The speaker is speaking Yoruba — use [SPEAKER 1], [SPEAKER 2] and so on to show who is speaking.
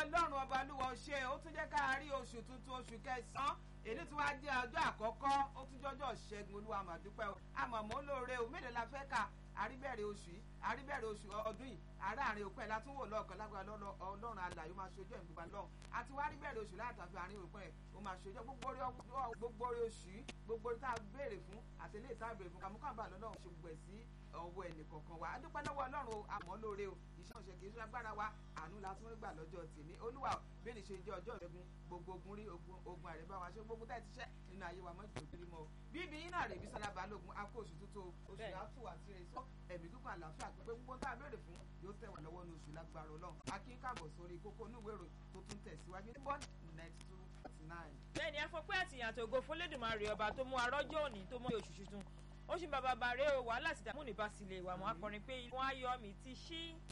[SPEAKER 1] ọlọ́run ọba olúwa ṣe ó tún jẹ́ ká rí oṣù tuntun oṣù kẹsàn-án èyí tí wàá jẹ́ ọjọ́ àkọ́kọ́ ó tún jọjọ́ ṣẹ́gun olúwa màdúpẹ́ o àmọ̀mọ́ lóore o mélòó la fẹ́ kà àríbẹ̀rẹ̀ oṣù yìí àríbẹ̀rẹ̀ oṣù ọdún yìí àárín òpin ẹ̀ látún wò lọ́ọ̀kan lágbára ọlọ́run alàyè ó máa ṣojú ẹ̀ gbogbo lọ́hùn àti wá àríbẹ̀rẹ̀ oṣù látàfi àárín òpin ẹ̀ ó máa ṣojú gbogbo orí oṣù yìí gbogbo orí tá a béèrè fún àti eléyìí tá a béèrè fún kàmúkàmbà lọ́lọ́run ṣe gbogbo ẹ̀ sí ọwọ́ ẹnìkọ̀ọ̀kan wa adúpẹ́ lọ́wọ́ ọlọ́run àmọ́ lóore o iṣẹ́ òṣè kì í ṣe agbára wa àánú la tún rí gbà lọ́jọ́ tèmi olúwa bẹ́ẹ̀ ni ṣe jẹ́ ọjọ́ ìṣẹ́gun gbogbo ogun rí ogun àrẹ́bá wa ṣe gbogbo tẹ́ ti ṣẹ́ nínú ayé wa mọ́ ìjòkiri mọ́ bíbí yín náà rè bí sára balógun akó oṣù tuntun oṣù àtú àti rèsọ ẹ̀mí kíkún àlàáfíà pé gbogbo tá a béèrè fún yóò tẹ̀ wá lọ́wọ́ ní oṣù lágbára ọlọ́run akín káàbọ̀ sórí kókó inú ìwé ìròyìn tó tún tẹ̀síwájú ní bọ́ọ̀dì ninety two forty nine.
[SPEAKER 2] bẹ́ẹ̀ni afọpẹ́ àtìyàn àtògo fún lẹ́dùnmarè ọba tó mú arọ́jọ́ òní tó mú oṣù tuntun ó ṣì ń bàbá bàrẹ́ o wàhálà sì dààmú ní basílẹ̀ ìwà mọ́ akọrin pé wọ́n á yọ mi ti ṣí